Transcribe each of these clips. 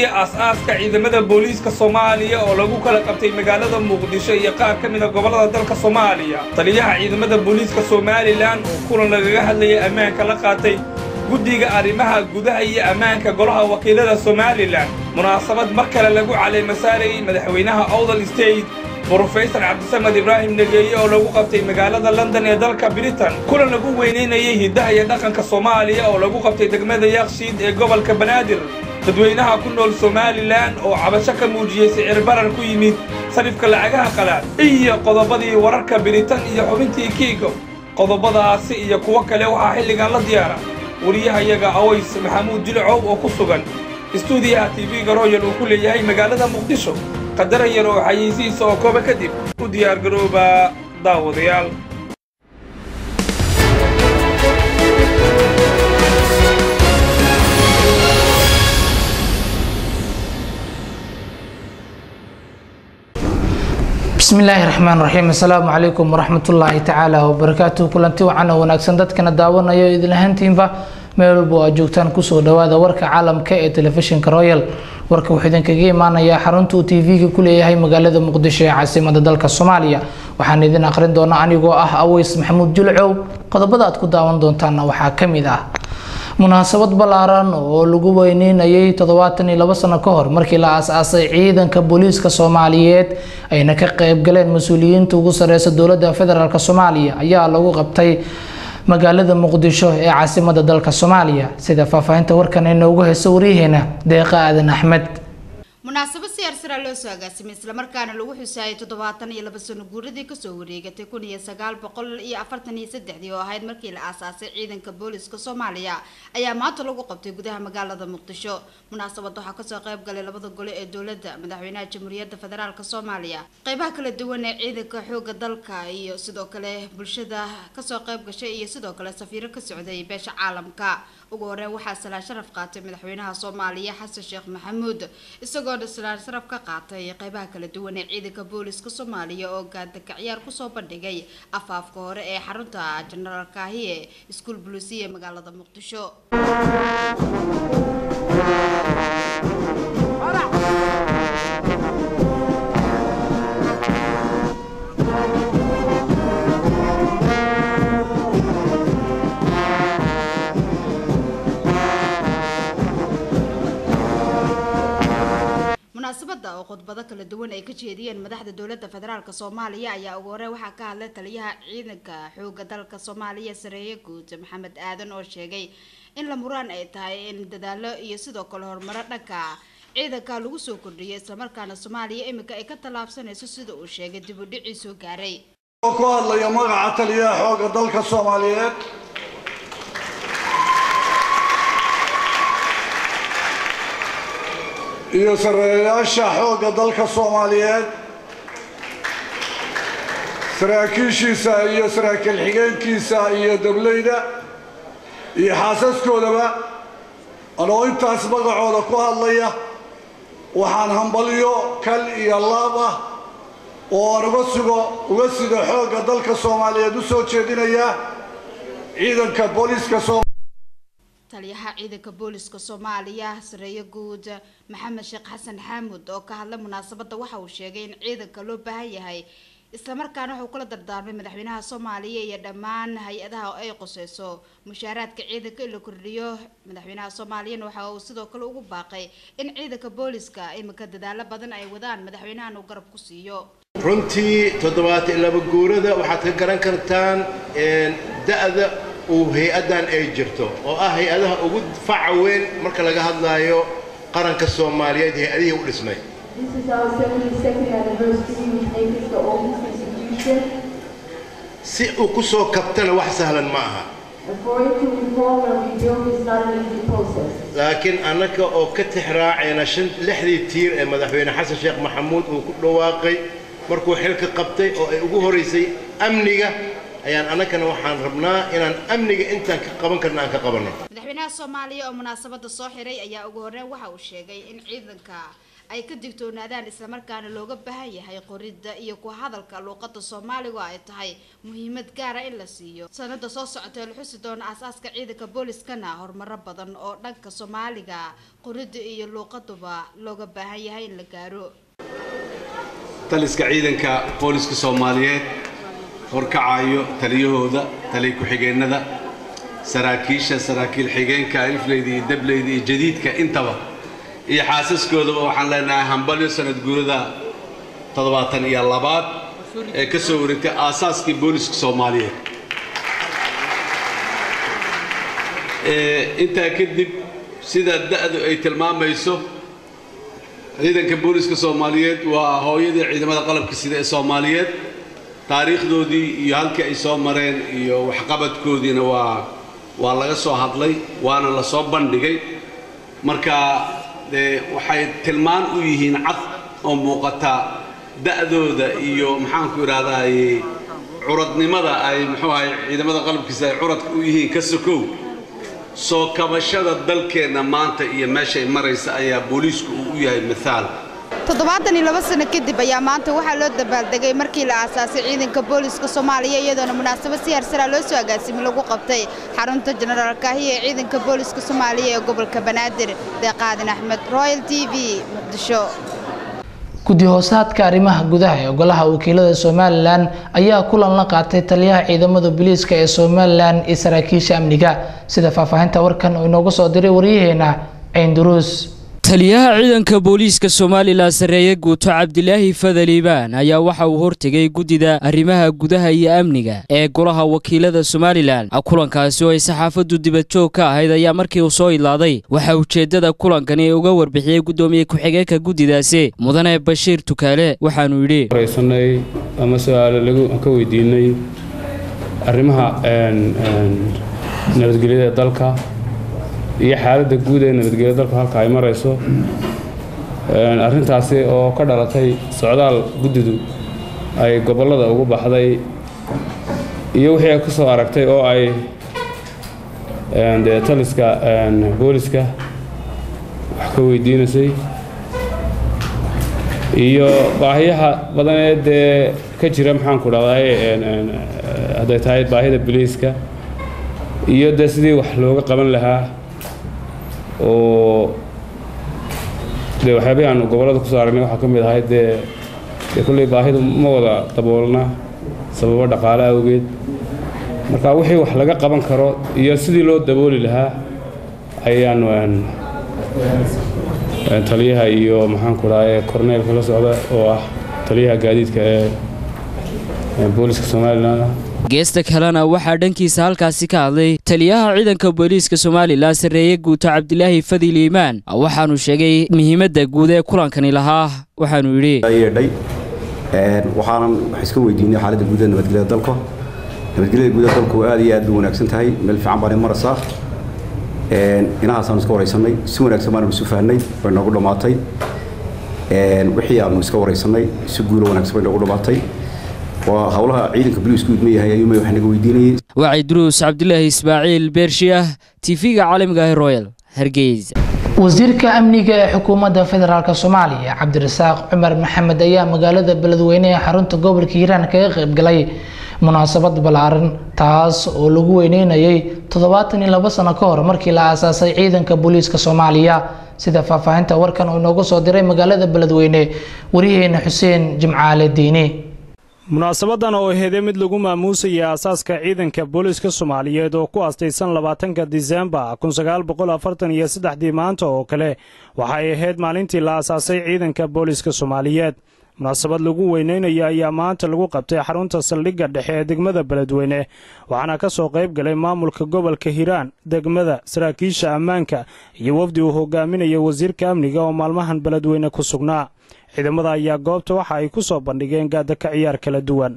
aas-aaska ciidamada booliiska soomaaliya oo lagu kala qabtay magaalada muqdisho iyo qaar ka mida gobollada dalka soomaaliya taliyaha ciidamada booliiska somalilan oo kulan lagaga hadlayay ammaanka la qaatay guddiga arrimaha gudaha iyo ammaanka golaha wakiilada somalilan munaasabad mar kale lagu caleemasaarayey madaxweynaha owdal state brofesor cabdisamed ibraahim negeeye oo lagu qabtay magaalada london ee dalka britain kulan lagu weynaynayay hiddaha iyo dhaqanka soomaaliya oo lagu qabtay degmada yakshiid ee gobolka banaadir dadweynaha ku nool somalilan oo cabasho ka muujiyey sicir barar ku yimid sarifka lacagaha qalaad iyo qodobadii wararka biritan iyo xubintii kiigo qodobadaasi iyo kuwo kale waxaa xilligan la diyaara wariyahayaga aways maxamuud jilcow oo ku sugan istuudiyaha tv-ga royal uu ku leeyahay magaalada muqdisho qadara yar oo xayeysiisa oo kooba kadib u diyaargarooba daawadayaal bismi illaahi raxmaan raxiim assalaamu calaykum waraxmatullaahi tacaala wabarakaatuhu kulanti wacan oo wanaagsan dadkana daawanayo idin ahaantiinba meel walba oo aad joogtaan kusoo dhawaada warka caalamka ee telefishinka royal warka wuxuu idinkaga imaanayaa xarunta uu tv-ga ku leeyahay magaalada muqdisho ee caasimada dalka soomaaliya waxaan idin aqrin doonaa anigoo ah aweys maxamuud julcow qodobada aad ku daawan doontaana waxaa ka mid ah munaasabad ballaaran oo lagu weyneynayay toddobaatan iyo labo sano ka hor markii la aas-aasay ciidanka booliiska soomaaliyeed ayna ka qeyb galeen mas-uuliyiinta ugu sareysa dowladda federaalk soomaaliya ayaa lagu qabtay magaalada muqdisho ee caasimada dalka soomaaliya sida faahfaahinta warkan inoogu heyso waryaheena deeqa aadan axmed munaasabad si arsara loo soo agaasimay islamarkaana lagu xusaayay toddobaatan iyo laba sano guuradii kasoo wareegatay kun iyo sagaal boqol iyo afartan iyo saddexdii oo ahayd markii la aasaasay ciidanka booliska soomaaliya ayaa maanta lagu qabtay gudaha magaalada muqdisho munaasabada waxaa kasoo qayb galay labada gole ee dowladda madaxweynaha jamhuuriyadda federaalk soomaaliya qeybaha kala duwan ee ciidanka xooga dalka iyo sidoo kale bulshada kasoo qayb gashay iyo sidoo kale safiiro ka socday beesha caalamka ugu horeyn waxaa salaan sharaf qaatay madaxweynaha soomaaliya xasan sheekh maxamuud isagoo salaan sharaf ka qaatay qeybaha kala duwan ee ciidanka booliska soomaaliya oo gaadaka ciyaar kusoo bandhigay afaafka hore ee xarunta jenaraal kaahiye iskuol buluusiya ee magaalada muqdisho munaasabada oo khudbado kala duwan ay ka jeediyeen madaxda dowladda federaalk soomaaliya ayaa ugu hore waxaa ka hadlay taliyaha ciidanka xooga dalka soomaaliya sareeye guud maxamed aadan oo sheegay in la muraan ay tahay in dadaalo iyo sidoo kale horumaro dhanka ciidanka lagu soo kordhiyay islamarkaana soomaaliya iminka ay ka tallaabsanayso sida uu sheegay dib u dhicii soo gaaray oo ku hadlaya magaca taliyaha xooga dalka soomaaliyeed iyo sareeyaasha xoogga dalka soomaaliyeed saraakiishiisa iyo saraakiil xigeenkiisa iyo dableyda iyo xaasaskoodaba anoo intaas magacooda ku hadlaya waxaan hambalyo kal iyo laab ah oo aan uga sugo uga sido xoogga dalka soomaaliyeed u soo jeedinaya ciidanka booliiska soom taliyaha ciidanka booliska soomaaliya sareeye guud maxamed sheekh xasan xaamud oo ka hadlay munaasabada waxa uu sheegay in ciidanka loo baahan yahay islamarkaana wuxuu kula dardaarmay madaxweynaha soomaaliya iyo dhammaan hay-adaha ay quseyso mushaaraadka ciidanka in la kordhiyo madaxweynaha soomaaliyana waxa uu sidoo kale ugu baaqay in ciidanka booliska iminka dadaalo badan ay wadaan madaxweynahan uu garab ku siiyo runtii toddobaatan iyo laba guurada waxaad ka garan kartaan da-da uu hay-addan ay jirto oo ah hay-adaha ugu faca weyn marka laga hadlaayo qaranka soomaaliyeed hay-adihii u dhisnay This is our 72nd anniversary, which makes us the oldest institution. si uu ku soo kabtana wax sahlan ma aha And for it to reform and rebuild is not an easy process. laakiin annaka oo ka tixraacayna shan lixdii tiir ee madaxweyne xasan sheekh maxamuud uu ku dhawaaqay markuu xilka qabtay oo ay ugu horaysay amniga ayaan annagana waxaan rabnaa inaan amniga intaan ka qaban karna aan ka qabanno madaxweynaha soomaaliya oo munaasabada soo xiray ayaa ugu horeyn waxa uu sheegay in ciidanka ay ka digtoonaadaan islamarkaana looga baahan yahay qoridda iyo ku hadalka luuqada soomaaligu ay tahay muhiimad gaara in la siiyo sanada soo socota ee la xusi doona aasaaska ciidanka booliskana horumaro badan oo dhanka soomaaliga qoridda iyo luuqaduba looga baahan yahay in la gaaro taliska ciidanka booliska soomaaliyeed horkacayo taliyahooda taliya ku-xigeennada saraakiisha saraakiil xigeenka alifleyda iyo dableyda iyo jadiidka intaba iyo xaasaskoodaba waxaan leenahay hambalyo sanad guurada toddobaatan iyo labaad ee ka soo wareegtay aasaaskii booliska soomaaliyeed intaa kadib sida da'du ay tilmaamayso ciidanka booliska soomaaliyeed waa hooyadii ciidamada qalabka sida ee soomaaliyeed taariikhdoodii iyo halkii ay soo mareen iyo waxqabadkoodiina waa waa laga soo hadlay waana la soo bandhigay marka dee waxay tilmaan u yihiin cad oo muuqata da'dooda iyo maxaanku idhahdaay curadnimada ay muxuu ahay ciidamada qalabkiisa ay curadka u yihiin ka sokow soo kabashada dalkeenna maanta iyo meeshay maraysa ayaa booliisku uu u yahay mithaal toddobaatan iyo laba sano kadib ayaa maanta waxaa loo dabaaldegay markii la aasaasay ciidanka booliska soomaaliya iyadoona munaasabad si harsaraa loo soo agaasimi lagu qabtay xarunta jenaraal kaahiya ee ciidanka booliska soomaaliya ee gobolka banaadir deeqaadin axmed royal t v muqdisho guddi hoosaadka arrimaha gudaha ee golaha wakiilada somalilan ayaa kulan la qaatay taliyaha ciidamada booliiska ee somalilan iyo saraakiisha amniga sida faahfaahinta warkan uu inoogu soo diray waryaheena ciinduruus taliyaha ciidanka booliiska somalilan sarreeye guuto cabdilaahi fadal iibaan ayaa waxa uu hortegay guddida arrimaha gudaha iyo amniga ee golaha wakiilada somalilan kulankaasi oo ay saxaafaddu dibadjoog ka ahayd ayaa markii uu soo idlaaday waxaa ujeeddada kulankani uga warbixiyey guddoomiye ku-xigeenka guddidaasi mudane bashiir tukaale waxaanu yidhi waraysanay ama su-aalo lagu ka weydiinay arrimaha nabadgelyada dalka iyo xaaladda guud ee nabadgelya dalku halka ay marayso arrintaasi oo ka dhalatay socdaal guddidu ay gobollada ugu baxday iyo wixii ay ku soo aragtay oo ay dee taliska booliska wax ka weydiinaysay iyo baahiyaha badan ee dee ka jira maxaanku dhahday hadday tahay baahida boliiska iyo dee sidii wax looga qaban lahaa oo dee waxyaabihii aanu gobollada kusoo aragnay waxaa ka mid ahayd dee dee kolley baahidu ma wada daboolna sababo dhaqaale awgeed marka wixii wax laga qaban karo iyo sidii loo dabooli lahaa ayaanu taliyaha iyo maxaanku dhahay korneelka la socda oo ah taliyaha gaadiidka ee booliska somalilan geesta kalena waxaa dhankiisa halkaasi ka hadlay taliyaha ciidanka booliiska somalilan sarreeye guuto cabdilaahi fadil iimaan waxaanu sheegay muhiimadda guud ee kulankani lahaa waxaanu yidhi yeedhay waxaanan wax iska weydiinay xaaladda guud ee nabadgelyada dalka nabadgelyada guud ee dalku aad iyo aad bay wanaagsan tahay meel fiican baan maraysaa inahaasaan iska waraysanay si wanaagsan baanu isu fahnay bay noogu dhammaatay wixii aanu iska waraysanay si guulo wanaagsan bay noogu dhammaatay waa howlaha ciidanka boliisku idma yahay ayuuma wax naga weydiinayay wacay duruus cabdilaahi ismaaciil beershiah tv-ga caalamiga ah royal hargeysa wasiirka amniga ee xukuumadda federaalk soomaaliya cabdirasaaq cumar maxamed ayaa magaalada beledweyne ee xarunta gobolka hiiraan kaga qaybgalay munaasabad ballaaran taas oo lagu weyneynayay toddobaatan iyo labo sano ka hor markii la aasaasay ciidanka booliiska soomaaliya sida faahfaahinta warkan uu inoogu soo diray magaalada beledweyne waryaheena xuseen jimcaale diini munaasabadan oo aheedee mid lagu maamuusayay aasaaska ciidanka booliiska soomaaliyeed oo ku astaysan labaatanka disembar kun sagaal boqol afartan iyo saddexdii maanta oo kale waxay ahayd maalintii la aasaasay ciidanka booliiska soomaaliyeed munaasabad lagu weyneynaya ayaa maanta lagu qabtay xarunta saldhigga dhexe ee degmada beledweyne waxaana ka soo qayb galay maamulka gobolka hiiraan degmada saraakiisha ammaanka iyo wafdi uu hogaaminaya wasiirka amniga oo maalmahan beledweyne ku sugnaa ciidamada ayaa goobta waxa ay ku soo bandhigeen gaadaka ciyaar kala duwan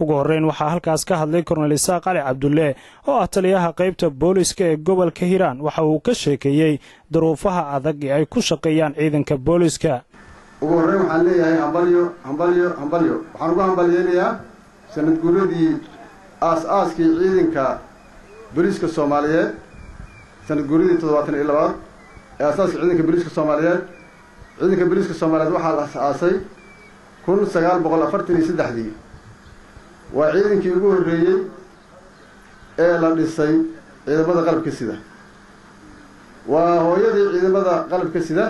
ugu horreyn waxaa halkaas ka hadlay kornel isaaq cali cabdulle oo ah taliyaha qaybta booliska ee gobolka hiiraan waxa uu ka sheekeeyey duruufaha adag ee ay ku shaqeeyaan ciidanka booliska ugu horreyn waxaan leeyahay hambalyo hambalyo hambalyo waxaan ugu hambalyeynayaa sanad guuradii aas-aaskii ciidanka booliiska soomaaliyeed sanad guuradii toddobaatan iyo labaad ee aasaaska ciidanka booliiska soomaaliyeed ciidanka booliiska soomaaliyeed waxaa la as-aasay kun sagaal boqol afartan iyo saddexdii waa ciidankii ugu horreeyey ee la dhisay ciidamada qalabka sida waa hooyadii ciidamada qalabka sida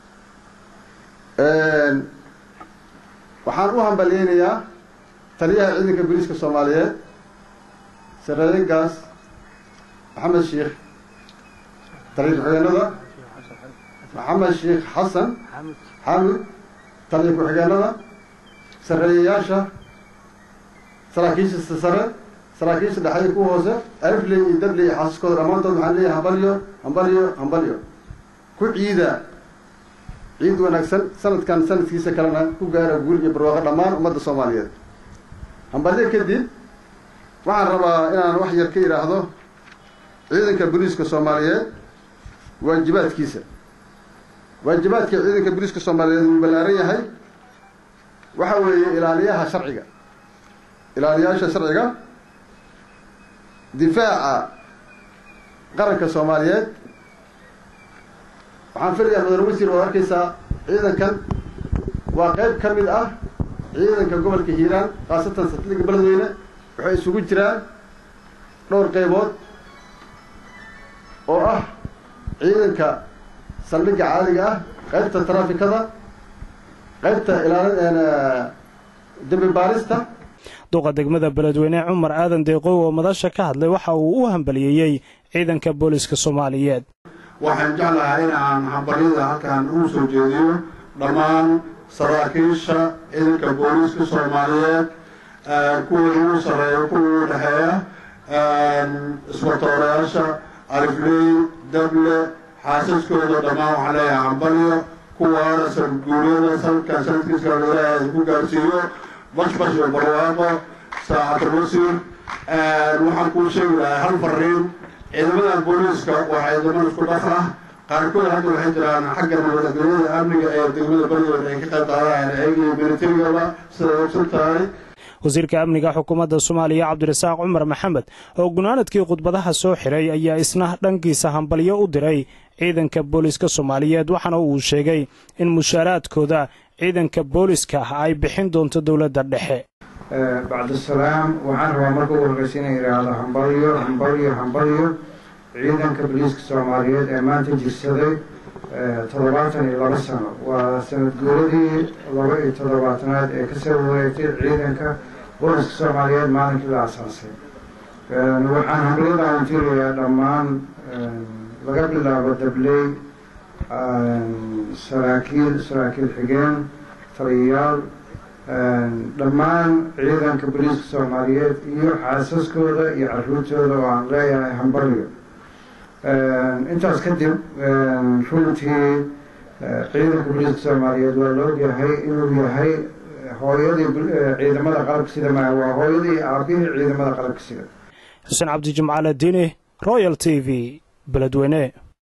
waxaan u hambalyeynayaa taliyaha ciidanka booliiska soomaaliyeed sareeyengaas maxamed sheekh taliya ku-xigeenada maxamed sheekh xasan xamid taliya ku-xigeenada sareeyayaasha saraakiisha sare saraakiisha dhexeeya ku hoose alifley iyo dabley iyo xaasaskooda dhammaantood waxaan leeyahay hambalyo hambalyo hambalyo ku ciida ciid wanaagsan sanadkan sanadkiisa kalena ku gaara guul iyo barwaaqo dhammaan ummadda soomaaliyeed hambalyo kadib waxaan rabaa inaan wax yar ka yidhaahdo ciidanka booliiska soomaaliyeed waajibaadkiisa waajibaadka ciidanka booliiska soomaaliyeed wuu ballaaran yahay waxa weeye ilaaliyaha sharciga ilaaliyaasha sharciga difaaca qaranka soomaaliyeed waxaan filayaa mudane wasiir oo arkaysaa ciidankan waa qeyb ka mid ah ciidanka gobolka hiiraan khaasatan satliga beledweyne waxay isugu jiraan dhowr qeybood oo ah ciidanka saldhigga caadiga ah qeybta taraafikada qeybta ilaalin dembi baarista duqa degmada beledweyne cumar aadan deeqow oo madasha ka hadlay waxa uu u hambaliyeeyey ciidanka booliska soomaaliyeed waxaan jeclahay in aan hambalyada halkan ugu soo jeediyo dhammaan saraakiisha ciidanka booliiska soomaaliyeed kuwa ugu sarreeya kuwa ugu dhexeeya isbatoorayaasha alifley dable xaasaskooda dhammaan waxaan leeyahay hambalyo kuwaana sanadguuryada sanadkan sanadkiisa ilaahay ku gaarsiiyo bashbash iyo barwaaqo saacatul wasiir waxaan kuu sheegi lahaa hal fariin ciidamadan booliiska waa ciidamo isku dhaf ah qaarkood hadda waxay jiraan xagga nabadgelyada amniga ee degmada beledweyne ay ka qayb qaadayaan ayagii militarigaba siday ogsan tahay wasiirka amniga xukuumadda soomaaliya cabdirasaaq cumar maxamed oo gunaanadkii khudbadaha soo xiray ayaa isna dhankiisa hambalyo u diray ciidanka booliiska soomaaliyeed waxaana uu sheegay in mushaaraadkooda ciidanka booliiska ay bixin doonto dowladda dhexe bacdisalaam waxaan rabaa marka ugu horreysa inay idhaahdo hambalyo hambalyo hambalyo ciidanka booliiska soomaaliyeed ee maanta jirsaday toddobaatan iyo laba sano waa sanad guuradii laba iyo toddobaatanaad ee kasoo wareegtay ciidanka booliiska soomaaliyeed maalinkii la asaasay waxaan hambalyadan utirayaa dhammaan laga bilaabo dabley saraakiil saraakiil xigeen taliyayaal dhammaan ciidanka booliiska soomaaliyeed iyo xaasaskooda iyo caruurtooda oo aan leeyahay hambalyo intaas kadib runtii ciidanka booliiska soomaaliyeed waa la ogyahay inuu yahay hooyadii ciidamada qalabka sida maa waa hooyadii aabihii ciidamada qalabka sida xuseen cabdi jimcaale diini royal t v beledweyne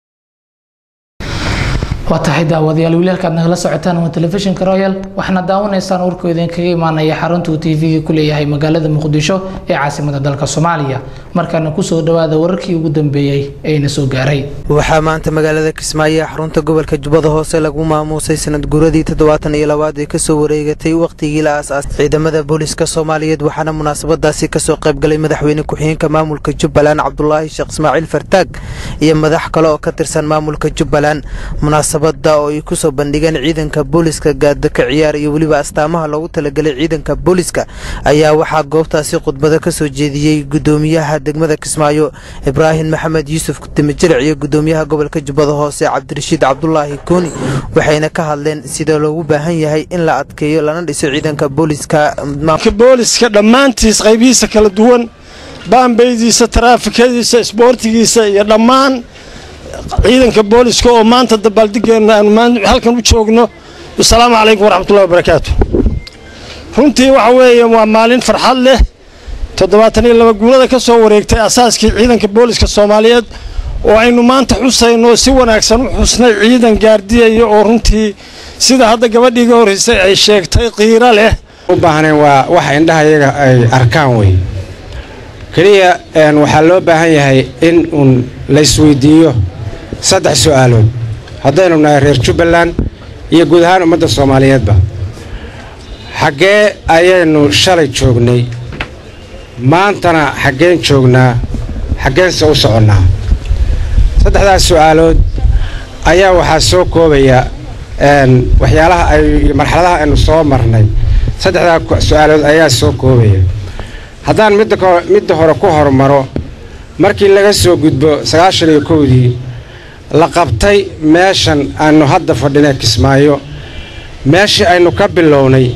waa tahay daawadayaal wiilalkaad nagala socotaan waa telefishinka royal waxaana daawanaysaan warkoo idinkaga imaanaya xaruntuu t v-ga ku leeyahay magaalada muqdisho ee caasimada dalka soomaaliya markaana kusoo dhawaada wararkii ugu dambeeyey eena soo gaaray waxaa maanta magaalada kismaayo ee xarunta gobolka jubbada hoose lagu maamuusay sanad guuradii toddobaatan iyo labaad ee kasoo wareegatay wakhtigii la aas-aas ciidamada booliiska soomaaliyeed waxaana munaasabadaasi kasoo qaybgalay madaxweyne ku-xigeenka maamulka jubbaland cabdulaahi sheekh ismaaciil fartaag iyo madax kale oo ka tirsan maamulka jubbaland munaasabada oo ay kusoo bandhigeen ciidanka booliiska gaadaka ciyaar iyo weliba astaamaha loogu talagalay ciidanka booliiska ayaa waxaa goobtaasi khudbado kasoo jeediyey gudoomiyaha degmada kismaayo ibraahim maxamed yuusuf dimijiric iyo gudoomiyaha gobolka jubbada hoose cabdirashiid cabdulaahi kooni waxayna ka hadleen sida loogu baahan yahay in la adkeeyo lana dhiso ciidanka booliiska booliska dhammaantiis qaybihiisa kala duwan baambeydiisa taraafikadiisa isboortigiisa iyo dhammaan ciidanka booliska oo maanta dabaaldigeenna aanu halkan u joogno asalaamu calaykum waraxmatullahi wabarakaatu runtii waxa weeye waa maalin farxad leh toddobaatan iyo laba guurada ka soo wareegtay asaaskii ciidanka booliska soomaaliyeed oo aynu maanta xusayno si wanaagsan u xusnay ciidan gaardiyaya oo runtii sida hadda gabadhii ga horreysay ay sheegtay qiiro leh u baahnayn waa waxa indhaha iyaga ay arkaan wey keliya waxaa loo baahan yahay in uun la isweydiiyo saddex su'aalood haddaynu nahay reer jubbaland iyo guud ahaan ummadda soomaaliyeedba xaggee ayaynu shalay joognay maantana xaggeen joognaa xaggeense u soconnaa saddexdaas su'aalood ayaa waxaa soo koobaya waxyaalaha ay marxaladaha aynu soo marnay saddexdaa su-aalood ayaa soo koobaya haddaan midda midda hore ku hormaro markii laga soo gudbo sagaashan iyo kowdii la qabtay meeshan aynu hadda fadhina kismaayo meeshii aynu ka bilownay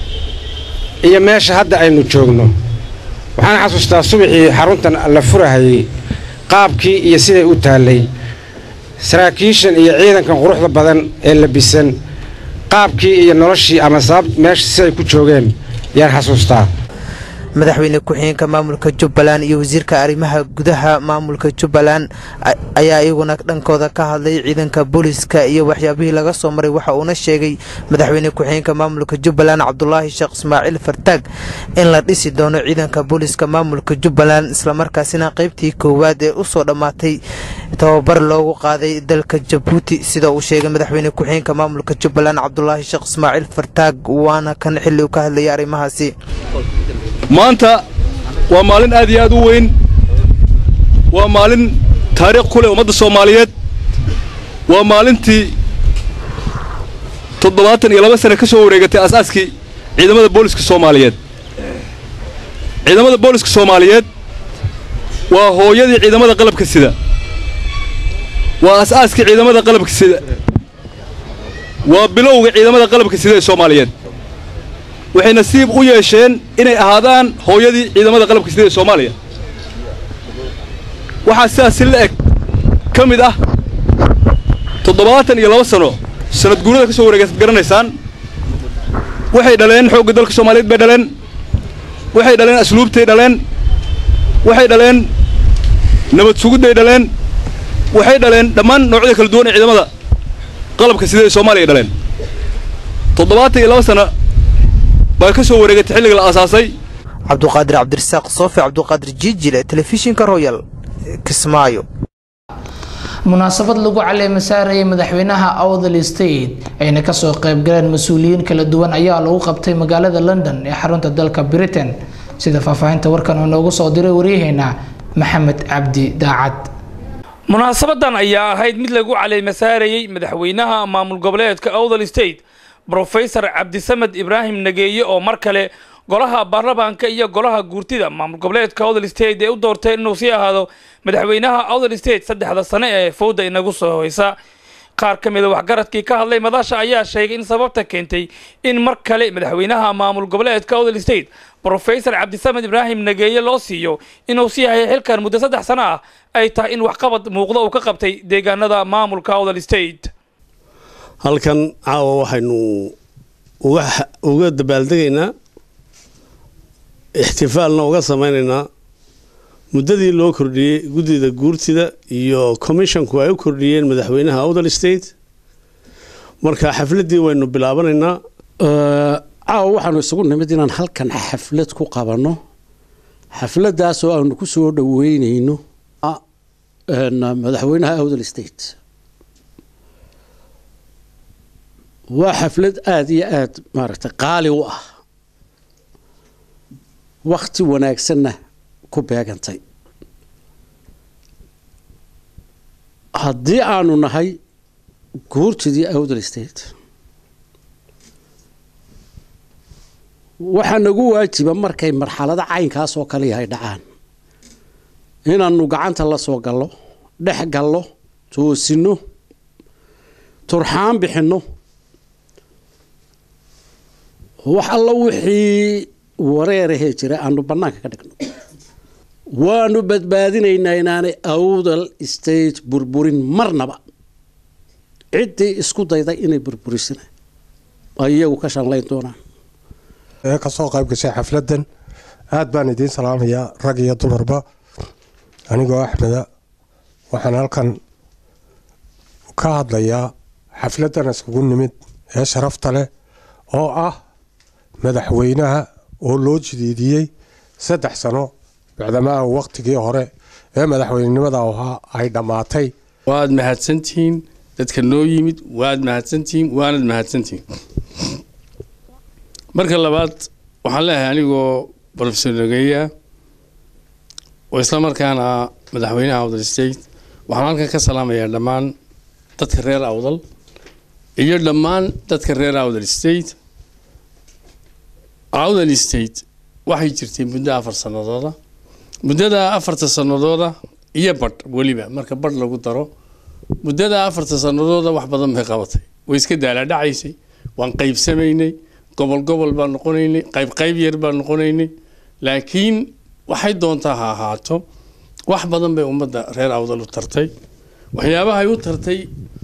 iyo meesha hadda aynu joogno waxaan xasuustaa subaxii xaruntan la furahayey qaabkii iyo siday u taallay saraakiishan iyo ciidankan quruxda badan ee labisan qaabkii iyo noloshii ama sabab meesha siday ku joogeen yaan xasuustaa madaxweyne ku-xigeenka maamulka jubbaland iyo wasiirka arrimaha gudaha maamulka jubbaland ayaa iyaguna dhankooda ka hadlay ciidanka booliska iyo waxyaabihii laga soo maray waxa uuna sheegay madaxweyne ku-xigeenka maamulka jubbaland cabdulaahi sheekh ismaaciil fartaag in la dhisi doono ciidanka booliska maamulka jubbaland islamarkaasina qaybtii koowaad ee usoo dhammaatay tababar loogu qaaday dalka jabuuti sida uu sheegay madaxweyne ku-xigeenka maamulka jubbaland cabdulaahi sheekh ismaaciil fartaag waana kan xilli uu ka hadlayay arrimahaasi maanta waa maalin aad iyo aad u weyn waa maalin taariikh ku leh ummadda soomaaliyeed waa maalintii toddobaatan iyo laba sane ka soo wareegatay asaaskii ciidamada booliska soomaaliyeed ciidamada booliska soomaaliyeed waa hooyadii ciidamada qalabka sida waa asaaskii ciidamada qalabka sida waa bilowga ciidamada qalabka sida ee soomaaliyeed waxay nasiib u yeesheen inay ahaadaan hooyadii ciidamada qalabka sida ee soomaaliya waxaa sidaas si la eg ka mid ah toddobaatan iyo laba sano sanad guurada ka soo wareegaysad garanaysaan waxay dhaleen xoogga dalka soomaaliyeed bay dhaleen waxay dhaleen asluubtay dhaleen waxay dhaleen nabad sugidday dhaleen waxay dhaleen dhammaan noocyada kala duwan ee ciidamada qalabka sida ee soomaaliya ay dhaleen toddobaatan iyo laba sano baa ka soo wareegatay xilliga la aasaasay cabduqaadir cabdirasaaq soofi cabduqaadir jiijile telefishinka royal kismaayo munaasabad lagu caleema saarayay madaxweynaha awdal state ayna kasoo qaybgaleen mas-uuliyiin kala duwan ayaa lagu qabtay magaalada london ee xarunta dalka britain sida faahfaahinta warkan uu noogu soo diray waryaheena maxamed cabdi daacad munaasabadan ayaa ahayd mid lagu caleema saarayey madaxweynaha maamul goboleedka awdal state brofesor cabdisamed ibraahim nageeye oo mar kale golaha baarlamaanka iyo golaha guurtida maamul goboleedka awdal state ee u doorteen inuu sii ahaado madaxweynaha awdal state saddexda sane ee fowda inagu soo hoysa qaar ka mida waxgaradkii ka hadlay madasha ayaa sheegay in sababta keentay in mar kale madaxweynaha maamul goboleedka awdal state brofesor cabdisamed ibraahim nageeye loo siiyo inuu sii hayay xilkan muddo saddex sano ah ay tahay in waxqabad muuqda uu ka qabtay deegaanada maamulka awdal state halkan caawa waxaynu uga dabaaldegaynaa ixtifaalna uga samaynaynaa muddadii loo kordhiyey guddida guurtida iyo commisshonku ay u kordhiyeen madaxweynaha awdal state marka xafladdii waynu bilaabanaynaa caawa waxaanu isugu nimid inaan halkan xaflad ku qabanno xafladdaas oo aanu ku soo dhoweynayno madaxweynaha awdal state waa xaflad aada iyo aada maaragtay qaali u ah wakti wanaagsanna ku beegantay haddii aanu nahay guurtidii awdal state waxaa nagu waajiba markay marxalado caynkaas oo kale yahay dhacaan inaanu gacanta la soo gallo dhex gallo toosinno turxaan bixinno wax alla wixii wareerahee jira aanu bannaanka ka dhigno waanu badbaadinaynaa inaanay awdal state burburin marnaba ciddii isku dayday inay burburisana ay iyagu ka shanlayn doonaan ee kasoo qayb gashay xafladdan aad baan idiin salaamayaa rag iyo dumarba anigoo axmeda waxaan halkan ka hadlayaa xafladdan iskugu nimid ee sharafta leh oo ah madaxweynaha oo loo jidiidiyey saddex sano bacdamaa waqtigii hore ee madaxweynenimada ahaa ay dhammaatay waad mahadsantihiin dadka noo yimid waad mahadsantihiin waanad mahadsantihiin marka labaad waxaan leeyahay anigoo professor nageya oo isla markaana madaxweynaha awdal state waxaan halkan ka salaamayaa dhammaan dadka reer awdal iyo dhammaan dadka reer awdal state awdal state waxay jirtay muddo afar sanadooda muddada afarta sanadooda iyo badh weliba marka badh lagu daro muddada afarta sanadooda wax badan bay qabatay way iska daalaadhacaysay waan qaybsamaynay gobol gobol baan noqonaynay qayb qayb yar baan noqonaynay laakiin waxay doontaa ha ahaato wax badan bay ummadda reer awdal u tartay waxyaabahay u tartay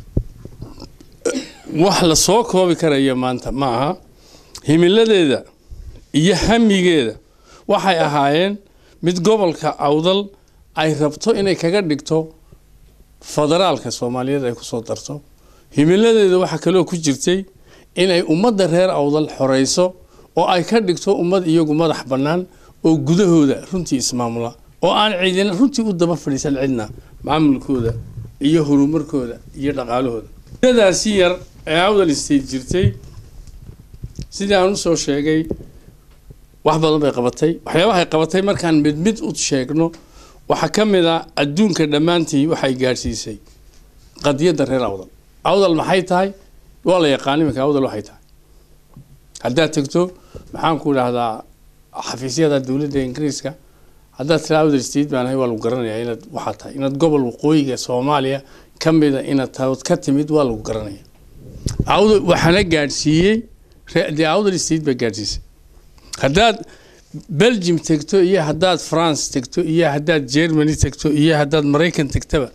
wax la soo koobi karaya maanta ma aha himiladeeda iyo hamigeeda waxay ahaayeen mid gobolka awdal ay rabto inay kaga dhigto federaalka soomaaliyeed ay kusoo darto himiladeeda waxaa kaloo ku jirtay inay ummadda reer awdal xoreyso oo ay ka dhigto ummad iyagu madax bannaan oo gudahooda runtii ismaamula oo aan ciidina runtii u daba fadhiisan cidna maamulkooda iyo horumarkooda iyo dhaqaalahooda muddadaasi yar ee awdal state jirtay sidii aan usoo sheegay wax badan bay qabatay waxyaabahay qabatay markaan mid mid u sheegno waxaa ka mid a adduunka dhammaantii waxay gaadhsiisay qadiyadda reer awdal awdal maxay tahay waa la yaqaan iminka awdal waxay tahay haddaad tegto maxaan ku idhaahdaa xafiisyada dowladda ingiriiska haddaad tira awdal state baan ahay waa lagu garanayaa inaad waxaa tahay inaad gobol waqooyiga soomaaliya ka mida inaad taod ka timid waa lagu garanaya awdal waxaana gaadhsiiyey dee awdal state baa gaadhsiisay haddaad belgium tegto iyo haddaad france tegto iyo haddaad germany tegto iyo haddaad maraykan tegtaba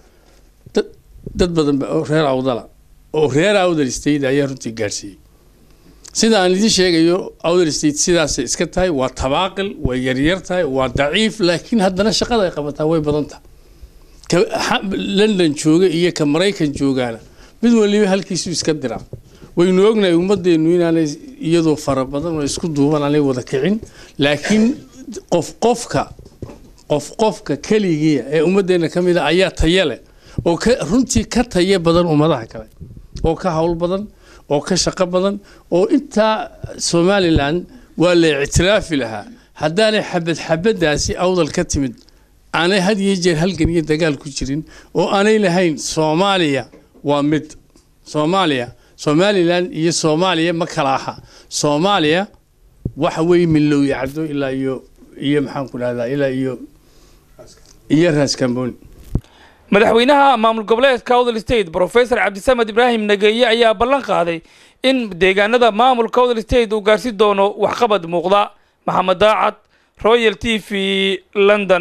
dad badan oo reer awdala oo reer awdal state ayaa runtii gaadhsiiyey sida aan idiin sheegayo awdal state sidaasay iska tahay waa tabaaqil way yaryar tahay waa daciif laakiin haddana shaqada ay qabataa way badan tahay ka london jooga iyo ka maraykan joogaana mid waliba halkiisu iska diraa waynu ognahay ummadeennu inaanay iyadoo fara badan oo isku duuban aanay wada kicin laakiin qof qofka qof qofka keligiia ee ummadeenna ka mid a ayaa tayo leh oo ka runtii ka tayo badan ummadaha kale oo ka howl badan oo ka shaqo badan oo intaa somalilan waa la ictiraafi lahaa haddaanay xabad xabadaasi awdal ka timid aanay had iyo jeer halgan iyo dagaal ku jirin oo aanay lahayn soomaaliya waa mid soomaaliya somalilan iyo soomaaliya ma kala aha soomaaliya waxa weeye milowya caddo ilaa iyo iyo maxaan ku dhahdaa ilaa iyo iyo raas kamboni madaxweynaha maamul goboleedka awdal state professor cabdisamed ibraahim nageeye ayaa ballan qaaday in deegaanada maamulka awdal state uu gaarsi doono waxqabad muuqda maxamed daacad royal t v london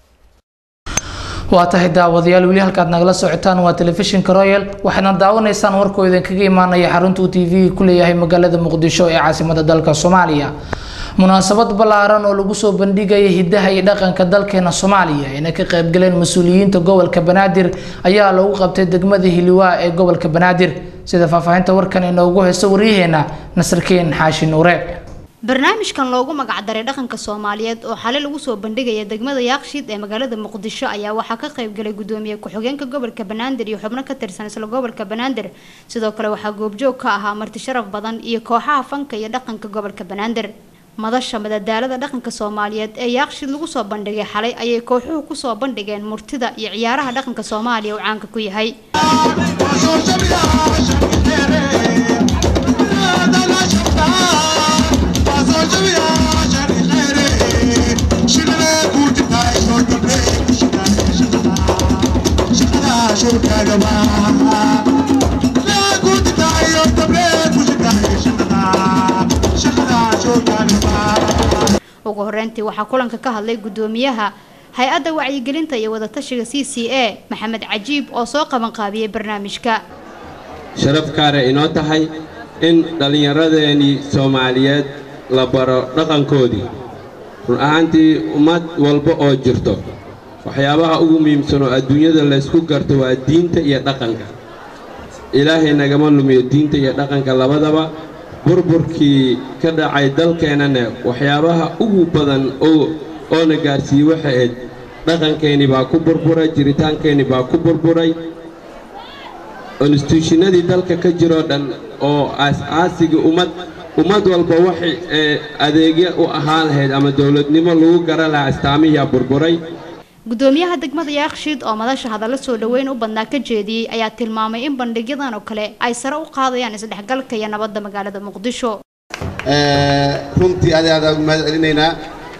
waa tahay daawadayaal weli halkaad nagala socotaan waa telefishinka royal waxaadna daawanaysaan warkoo idinkaga imaanaya xarunta uu t v ku leeyahay magaalada muqdisho ee caasimada dalka soomaaliya munaasabad ballaaran oo lagu soo bandhigaya hidaha iyo dhaqanka dalkeena soomaaliya ayna ka qaybgaleen mas-uuliyiinta gobolka banaadir ayaa lagu qabtay degmada hiliwaa ee gobolka banaadir sida faahfaahinta warkan inoogu haysto waryaheena nasarkeen xaashi nuure barnaamijkan loogu magacdaray dhaqanka soomaaliyeed oo xalay lagu soo bandhigaya degmada yaaqshiid ee magaalada muqdisho ayaa waxaa ka qaybgalay gudoomiye ku-xigeenka gobolka banaadir iyo xubno ka tirsan isla gobolka banaadir sidoo kale waxaa goobjoog ka ahaa marti sharaf badan iyo kooxaha fanka iyo dhaqanka gobolka banaadir madasha madadaalada dhaqanka soomaaliyeed ee yaaqshiid lagu soo bandhigay xalay ayay kooxuhu kusoo bandhigeen murtida iyo ciyaaraha dhaqanka soomaaliya uu caanka ku yahay ugu horeyntii waxaa kulanka ka hadlay gudoomiyaha hay-adda wacyigelinta iyo wadatashiga c c a maxamed cajiib oo soo qabanqaabiyey barnaamijka sharafkaana inoo tahay in dhallinyaradeenii soomaaliyeed la baro dhaqankoodii run ahaantii ummad walba oo jirto waxyaabaha ugu muhiimsan oo adduunyada laysku garto waa diinta iyo dhaqanka ilaahay nagama lumiyo diinta iyo dhaqanka labadaba burburkii ka dhacay dalkeennana waxyaabaha ugu badan oo oona gaarsiiyey waxay ahayd dhaqankeenni baa ku burburay jiritaankeenni baa ku burburay instituushinadii dalka ka jiroo dhan oo aas-aasiga ummad ummad walba waxay adeegyo u ahaan lahayd ama dowladnimo lagu gara lahaa astaamihiyaa burburay gudoomiyaha degmada yaaqshiid oo madasha hadallo soo dhoweyn u badnaa ka jeediyey ayaa tilmaamay in bandhigyadan oo kale ay sare u qaadayaan isdhexgalka iyo nabadda magaalada muqdisho runtii adi aadaan u mahad celinaynaa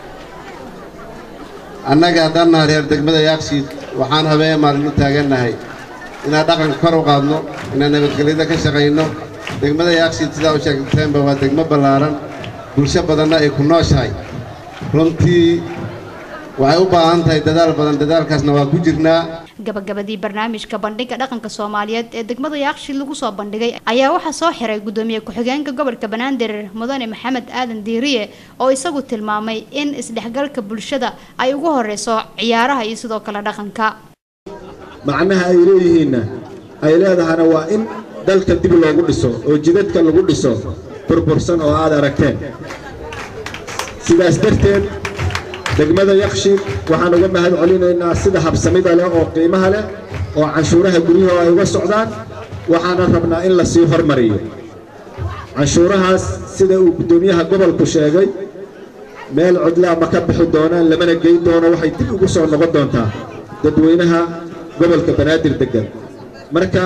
annaga haddaan nahay reer degmada yaaqshiid waxaan habeen maalin u taagannahay inaan dhaqanka kor u qaadno inaan nabadgelyada ka shaqayno degmada yaaqshiid sidaa u sheegteenba waa degmo ballaaran bulsho badanna ay ku nooshahay runtii waxay u baahan tahay dadaal badan dadaalkaasna waa ku jirnaa gabagabadii barnaamijka bandhiga dhaqanka soomaaliyeed ee degmada yaaqshiid lagu soo bandhigay ayaa waxaa soo xiray gudoomiye ku-xigeenka gobolka banaadir mudane maxamed aadan diiriye oo isagu tilmaamay in isdhexgalka bulshada ay ugu horeyso ciyaaraha iyo sidoo kale dhaqanka macnaha ay leeyihiinna ay leedahana waa in dalka dib loogu dhiso oo jidadka lagu dhiso burbursan oo aad aragteen sidaas darteed degmada yakshiid waxaan uga mahad celinaynaa sida habsamida leh oo qiimaha leh oo canshuuraha guryaha ay uga socdaan waxaana rabnaa in la sii hormariyo canshuurahaas sida uu guddoomiyaha gobolku sheegay meel codlaa ma ka bixi doonaan lamana geyn doono waxay dib ugu soo noqon doontaa dadweynaha gobolka banaadir degan marka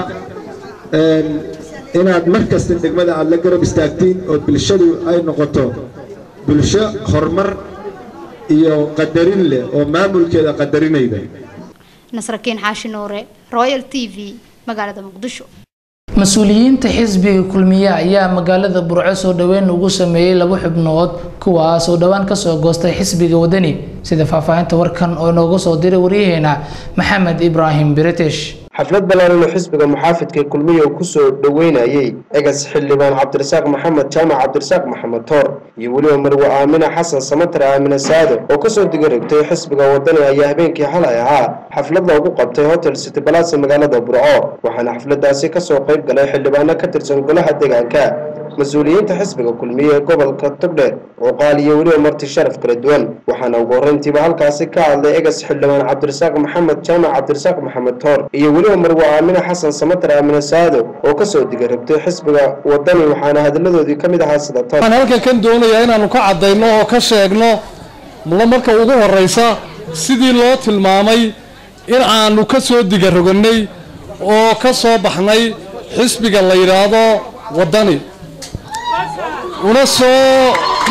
inaad mar kasta degmada aad la garab istaagtiin oo bulshadu ay noqoto bulsho horumar iyo qadarin leh oo maamulkeeda qadarinayda nasrakiin xaashi nuure royal t v magaalada muqdisho mas-uuliyiinta xisbiga kulmiye ayaa magaalada burco soo dhoweyn ugu sameeyey laba xubnood kuwaas oo dhowaan kasoo goostay xisbiga wadani sida faahfaahinta warkan oo inooga soo diray waryaheena maxamed ibraahim british xaflad ballaaran oo xisbiga muxaafidka kulmiye uu kusoo dhoweynayey egas xildhibaan cabdirasaaq maxamed jaamac cabdirasaaq maxamed toor iyo weliba marwe aamina xasan samatar aamina saado oo kasoo digarigtay xisbiga wadani ayaa habeenkii xalay ahaa xaflad loogu qabtay hotel city balasa magaalada burco waxaana xafladaasi kasoo qayb galay xildhibaano ka tirsan golaha deegaanka mas-uuliyiinta xisbiga kulmiye ee gobolka togdheer cuqaal iyo weliba marti sharaf kala duwan waxaana ugu horreyntiiba halkaasi ka hadlay egas xildhibaan cabdirasaaq maxamed jaamac cabdirasaaq maxamed toor iyo weliba marwe aamine xasan samatar aamine saado oo kasoo digarabtay xisbiga wadani waxaana hadalladoodii ka mid ahaa sida toor waxaan halkan kan doonayaa inaannu ka caddayno oo ka sheegno la marka ugu horraysa sidii loo tilmaamay in aanu ka soo digarogannay oo ka soo baxnay xisbiga la yidhaahdo waddani una soo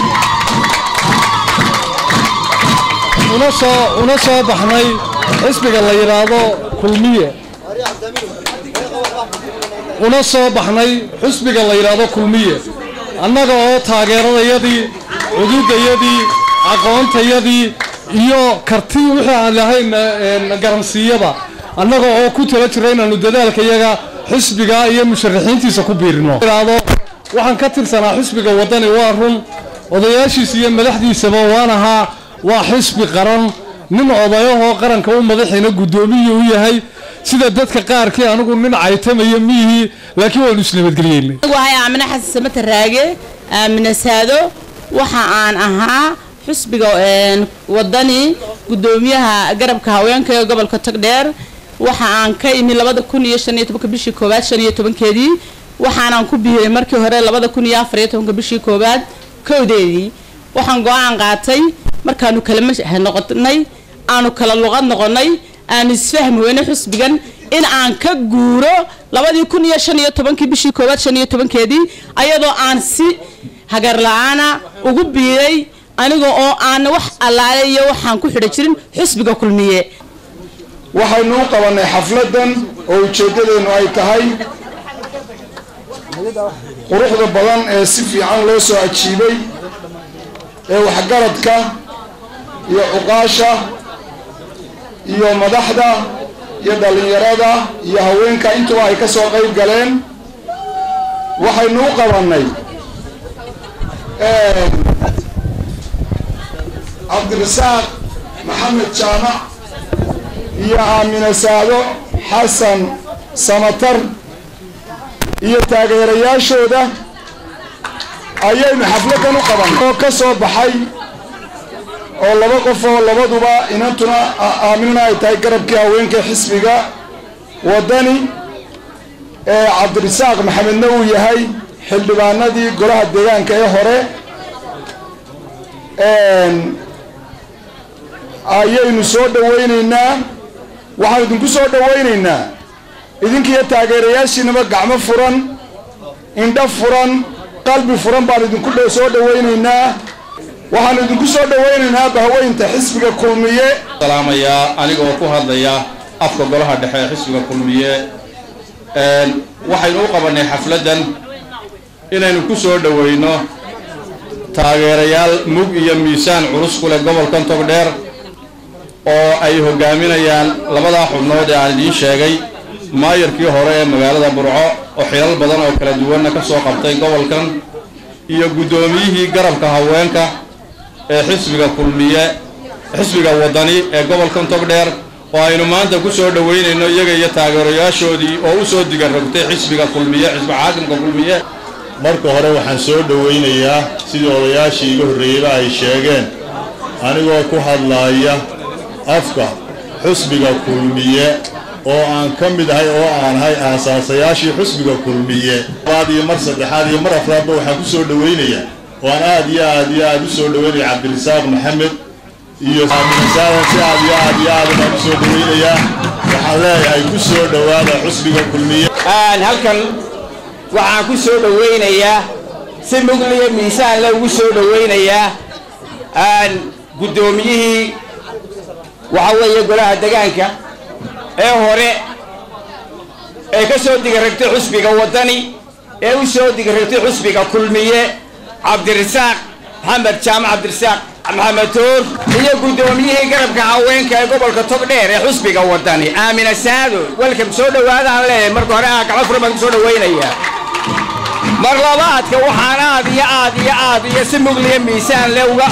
una soo una soo baxnay xisbiga la yidhaahdo kulmiye una soo baxnay xisbiga la yidhaahdo kulmiye annaga oo taageeradayadii cududayadii aqoontayadii iyo kartii wixii aan lahayn garansiiyada annaga oo ku tala jira inaannu dadaalkayaga xisbiga iyo musharaxiintiisa ku biirino waxaan ka tirsanaa xisbiga waddani waa run odayaashiisa iyo madaxdiisaba waan ahaa waa xisbi qaran nin odayahoo qaranka u madaxiina guddoomiyu u yahay sida dadka qaarkii anigu nin caytamaya miyihii laakiin waanu isnabadgelyeynay wahay aamine xasan samata raage aamine saado waxa aan ahaa xisbiga waddani guddoomiyaha garabka haweenka ee gobolka togdheer waxa aan ka imi labada kun iyo shan iyo tobanka bishii koowaad shan iyo tobankeedii waxaanaan ku biiray markii hore labada kun iyo afar iyo tobanka bishii koowaad kowdeedii waxaan go-aan qaatay markaanu kala noqonay aanu kala luqad noqonay aanu isfahmi weyne xusbigan in aan ka guuro labadii kun iyo shan iyo tobankii bishii koowaad shan iyo tobankeedii ayadoo aan si hagar la-aana ugu biiray aniga oo aan wax allaale iyo waxaan ku xidha jirin xusbiga kulmiye waxaynu u qabanay xafladan oo ujeeddadeennu ay tahay quruxda badan ee si fiican loo soo ajiibay ee waxgaradka iyo cuqaasha iyo madaxda iyo dhallinyarada iyo haweenka intuba ay ka soo qayb galeen waxaynu u qabannay cabdirasaaq maxamed jaamac iyo aamine saado xasan samatar iyo taageerayaashooda ayaynu xafladdan u qaban oo ka soo baxay oo laba qof oo labaduba inantuna aaminuna ay tahay garabkii haweenka xisbiga waddani ee cabdirasaaq maxamedna uu yahay xildhibaanadii golaha deegaanka ee hore ayaynu soo dhawaynaynaa waxaan idinku soo dhawaynaynaa idinkiiyo taageerayaashiinaba gacmo furan indho furan qalbi furan baan idinku soo dhawaynaynaa waxaan idinku soo dhawaynaynaa bahweynta xisbiga kulmiye salaamayaa anigoo ku hadlaya afka golaha dhexe ee xisbiga kulmiye waxaynu u qabannay xafladdan inaynu ku soo dhowayno taageerayaal mug iyo miisaan culus ku leh gobolkan togdheer oo ay hogaaminayaan labadaa xubnood ee aan idiin sheegay maayarkii hore ee magaalada burco oo xilal badan oo kala duwanna ka soo qabtay gobolkan iyo guddoomiyihii garabka haweenka ee xisbiga kulmiye xisbiga waddani ee gobolkan togdheer oo aynu maanta ku soo dhowaynayno iyaga iyo taageerayaashoodii oo u soo digarrogtay xisbiga kulmiye xisbi xaakimka kulmiye marka hore waxaan soo dhowaynayaa sidii odayaashii iga horreeyeyba ay sheegeen anigoo ku hadlaaya afka xusbiga kulmiye oo aan ka mid ahay oo aan ahay aasaasayaashii xusbiga kulmiye labaad iyo mar saddexaad iyo mar afraadba waxaan ku soo dhowaynayaa oo aan aad iyo aad iyo aad u soo dhowaynaya cabdirasaaq maxamed iyo aaminasaadan si aad iyo aad iyo aad baan u soo dhowaynayaa waxaan leeyahay ku soo dhowaada xusbiga kulmiye halkan waxaan ku soo dhowaynayaa si mugliya miisaan le ugu soo dhowaynayaa guddoomiyihii waxa weeye golaha degaanka ee hore ee ka soo digaragtay xusbiga waddani ee u soo digaragtay xusbiga kulmiye cabdirasaaq maxamed jaamac cabdirasaaq maxamed toor iyo guddoomiyihii garabka haweenka ee gobolka togdheer ee xusbiga waddani aamina saado welkam soo dhowaadaan leeyahay marka hore aa gacmo furan baan ku soo dhowaynayaa mar labaadka waxaan aad iyo aad iyo aad iyo si mugliya miisaan le uga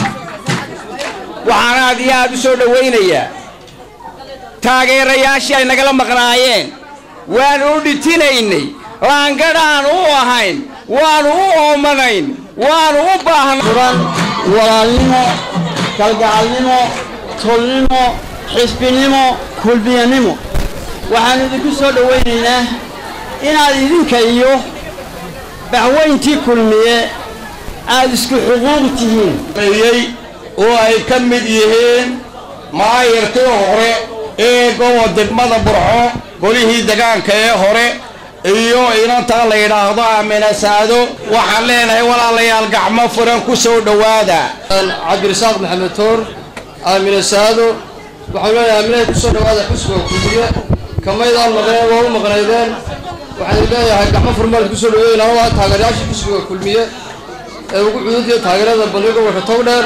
waxaan aad iyo aad u soo dhowaynayaa taageerayaashii ay nagala maqnaayeen waanu u dhitinaynay laangadhaan u ahayn waanu u oomanayn waanu u baahnfuran walaalnimo kalgacalnimo tolnimo xisbinimo kulmiyanimo waxaannu idinku soo dhowaynaynaa inaad idinka iyo baxweyntii kulmiye aad isku xuquuq tihiin oo ay ka mid yihiin maayarkii hore ee gobo degmada burco golihii degaanka ee hore iyo inantaa la yidhaahdo aamina saado waxaan leenahay walaalayaal gacmo furan ku soo dhowaada cabdirasaaq maxamed toor aamina saado waxaan leenahay aaminahay ku soo dhowaada xusbiga kulmiye kamaydaan maqneen waa u maqnaydeen waxaan leeyahay gacmo furan baan ku soo dhaweeyey labada taageerayaashii xusbiga kulmiye ee ugu cududaya taageerada bandhiga gobolka togdheer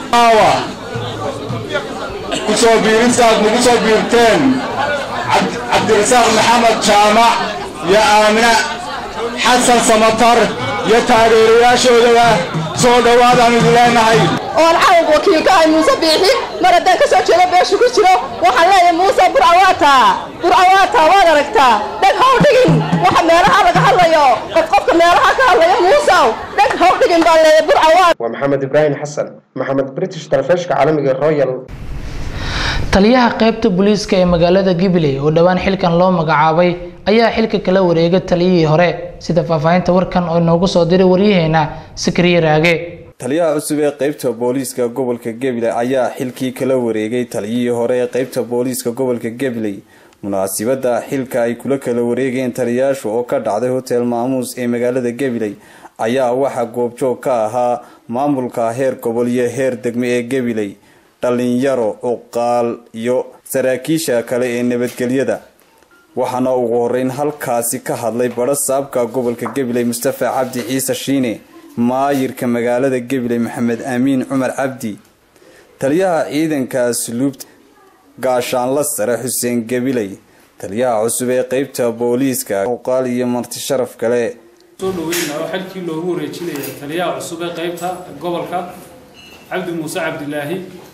kusoo biiristaad nagu soo biirteen cabdirasaaq maxamed jaamac iyo aamina xasan samatar iyo taageerayaashoodaba soo dhowaadaan idin leenahay oon cawg wakiilka ahay muuse biixi mar haddaan ka soo jeedo beesha ku jiro waxaan leeyahay muuse burcawaata burcawaata waad aragtaa dheg haw dhigin waxa meelaha laga hadlayo qof qofka meelaha ka hadlaya muusew dheg haw dhigin baan leeyahay burcawaata waa maxamed ibraahim xasan maxamed british talefishka caalamiga royal taliyaha qaybta booliiska ee magaalada gibiley oo dhowaan xilkan loo magacaabay ayaa xilka kala wareegay taliyihii hore sida faahfaahinta warkan oo inoogu soo diray waryaheena sikriye raage taliyaha cusub ee qaybta booliiska gobolka gabiley ayaa xilkii kala wareegay taliyihii hore ee qaybta booliiska gobolka gabiley munaasibada xilka ay kula kala wareegeen taliyayaashu oo ka dhacday hotel maamuus ee magaalada gabiley ayaa waxaa goobjoog ka ahaa maamulka heer gobol iyo heer degmo ee gabiley dhalinyaro cuqaal iyo saraakiisha kale ee nabadgelyada waxaana ugu horeyn halkaasi ka hadlay badho saabka gobolka gabiley mustafa cabdi ciise shiine maayirka magaalada gabiley maxamed aamiin cumar cabdi taliyaha ciidanka asluubta gaashaanla sare xuseen gabiley taliyaha cusub ee qeybta booliiska cuqaal iyo marti sharaf kale soo dhaweyna oo xilkii loogu wareejinaya taliyaha cusub ee qeybta gobolka cabdi muuse cabdilaahi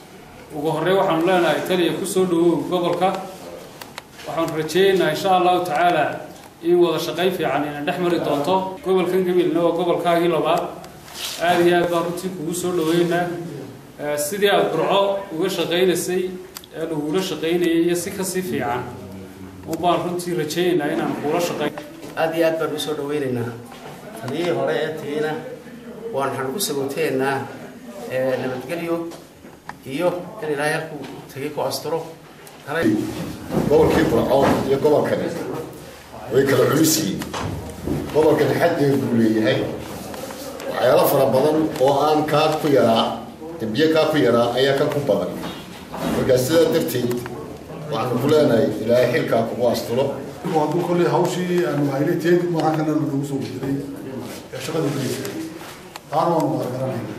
ugu horey waxaanu leenahay taliya kusoo dhawow gobolka waxaanu rajeynaynaa insha allahu tacaala in wada shaqayn fiican ina dhex mari doonto gobolkan gabilna waa gobolkaagii labaad aada iyo aad baan runtii kugu soo dhaweynaa sidii aada burco uga shaqaynaysay ee lagula shaqaynayay iyo si kasii fiican unbaan runtii rajeynaynaa inaan kula shaqayn aad iyo aad baan usoo dhaweynaynaa taliyihii hore ee tagayna waan waxaan ugu sagooteynaa nabadgelyo iyo in ilaahay halkuu tagay ku asturo gobolkii burco iyo gobolkani way kala culus yihiin gobolkani xaddeed buu leeyahay waxyaalo fara badan oo aan kaa ku yaraa dembiye kaa ku yaraa ayaa ka ku badan markaa sidaa darteed waxaanu ku leenahay ilaahay xilkaa kugu asturo hadduu kolley hawshii aanu haynay teedi maaha kana nagu soo bedelay ee shaqada geliysay taana waanu wada garanayna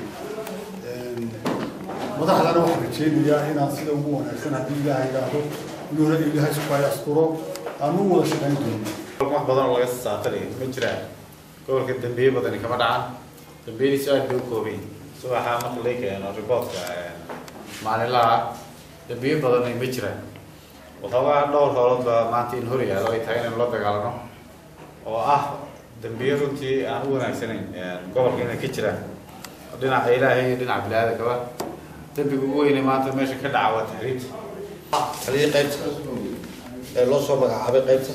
madaxdana waxaan rajeynayaa inaan sida ugu wanaagsan haddii ilaahay idhaahdo inuu ilaahay sukaay asturo aanu u wada shaqayn doono wax badan oo laga saatanayo ma jiraan gobolka dambiye badani kama dhacan dambiyadiisu aad bay u koobayn subaxa marka laga keeno riboortka maalinlaha dambiye badani ma jiraan waxoogaa dhowr howlood baa maanta in hor yaalo ay tahay inaynu la dagaalano oo ah dambiye runtii aan u wanaagsanayn gobolka inay ka jiraan dhinaca ilaahay iyo dhinaca bini-aadankaba dambiga ugu weyne maanta meesha ka dhaca waa taxriibta taliyii qaybta ee loo soo magacaabay qaybta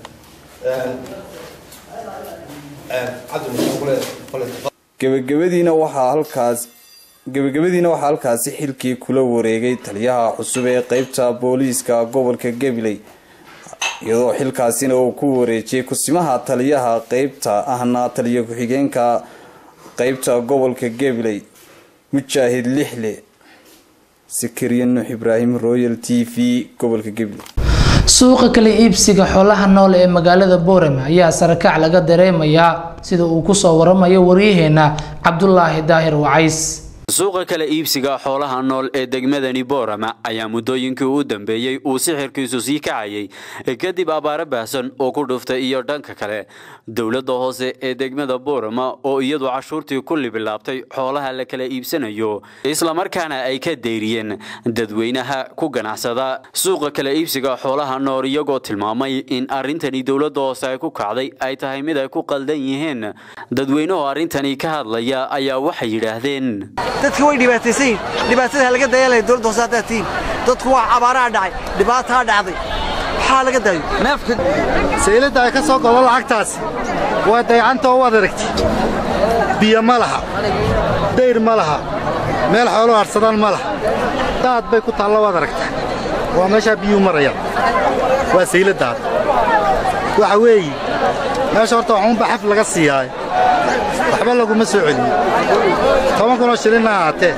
gebagabadiina waxaa halkaas gebagabadiina waxaa halkaasi xilkii kula wareegay taliyaha cusub ee qeybta booliiska gobolka gabiley iyadoo xilkaasina uu ku wareejiyey kusimaha taliyaha qeybta ahna taliya ku-xigeenka qeybta gobolka gabiley mujaahid lixle sakariya nuux ibraahim royal t v gobolka gabiley suuqa kala iibsiga xoolaha nool ee magaalada boorame ayaa sarakac laga dareemayaa sida uu kusoo waramayo waryaheena cabdulaahi daahir wacays suuqa kala iibsiga xoolaha nool ee degmadani boorama ayaa muddooyinkii u dambeeyey uu sixirkiisu sii kacayay kadib abaaro baahsan oo ku dhuftay iyo dhanka kale dowladda hoose ee degmada boorama oo iyadu cashuurtii ku libilaabtay xoolaha la kala iibsanayo islamarkaana ay ka deyriyeen dadweynaha ku ganacsada suuqa kala iibsiga xoolaha nool iyagoo tilmaamay in arrintani dowladda hoose ay ku kacday ay tahay mid ay ku qaldan yihiin dadweynuhu arrintani ka hadlaya ayaa waxay yidhaahdeen dadki way dhibaataysan yihin dhibaatada laga dayalaya dowladda hoose haddaad tihiin dadku waa abaaraha dhacay dhibaataa dhacday waxaa laga daayo neefka sayladda ay ka soo golo lacagtaasi waa dayacanta oo waad aragti biyo ma laha dayr ma laha meel xoolo harsadaan ma laha daad bay ku taalla waad aragtaa waa meeshaa biyuu marayaan waa sayladdaad waxa weeye meesha horta waxuunba xaf laga siiyaaye waxba laguma soo celiyo toban kunoo shilinna ahaatee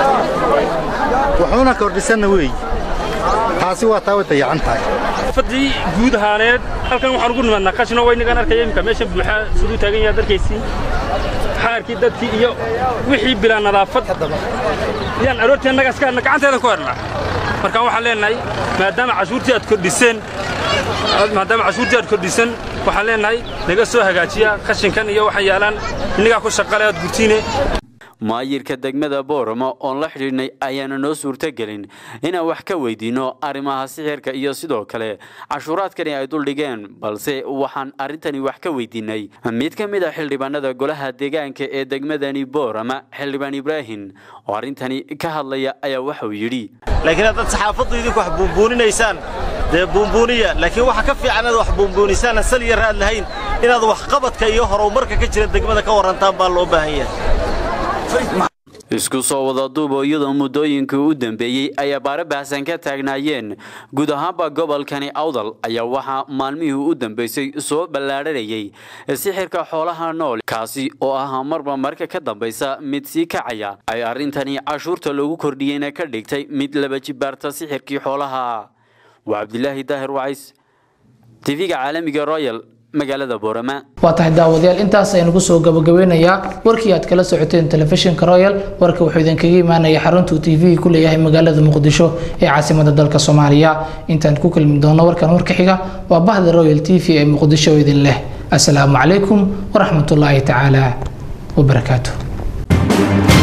wuxuuna kordhisanna weeye taasi waa taa way dayacan tahay fadii guud ahaaneed halkan waxaan ugu nimaadnaa qashino waynagaan arkaya imika meesha buuxaa siduu taagan yahay darkaysi xaarkii dadkii iyo wixii bilaa nadaafad yaan aroortii annaga iska gacanteedan ku hernaa marka waxaan leenahay maadaama cashuurtii aad kordhiseen maadaama cashuurtii aad kordhisan waxaan leenahay naga soo hagaajiya qashinkan iyo waxay yaalaan innagaa ku shaqale aad gurtiine maayirka degmada booramo oon la xidhiidhnay ayaana noo suurtogelin inaan wax ka weydiinno arrimaha sixirka iyo sidoo kale cashuuraadkani ay duldhigeen balse waxaan arrintani wax ka weydiinay mid ka mid a xildhibaanada golaha deegaanka ee degmadani boorama xildhibaan ibraahim oo arrintani ka hadlaya ayaa waxauu yidhi laakiin haddaad saxaafaddu idinku wax buunbuuninaysaan dee buunbuuniya laakiin waxa ka fiican inaad wax buunbuunisaan sal iyo raad lahayn inaad waxqabadka iyo horumarka ka jira degmada ka warrantaan baa loo baahan yahay isku soo wada duubo iyadoo muddooyinkii u dambeeyey ay abaaro baahsan ka taagnaayeen guud ahaanba gobolkani awdal ayaa waxaa maalmihii u dambeysay soo ballaadhanayay sixirka xoolaha nool kaasi oo ah marba marka ka dambaysa mid sii kacaya ay arrintani cashuurta loogu kordhiyeyna ka dhigtay mid laba jibaarta sixirkii xoolaha waa cabdilaahi daahir wacays tv-ga caalamiga royal magaalada boorama waa tahay daawadayaal intaas aynu kusoo gabagabeynayaa warkii aad kala socoteen telefishinka royal warka wuxuu idinkaga imaanaya xaruntuu t v ku leeyahay magaalada muqdisho ee caasimada dalka soomaaliya intaan ku kulmi doono warkan warka xiga waa bahda royal t v ee muqdisho oo idin leh asalaamu calaykum waraxmatullaahi tacaala wabarakaatu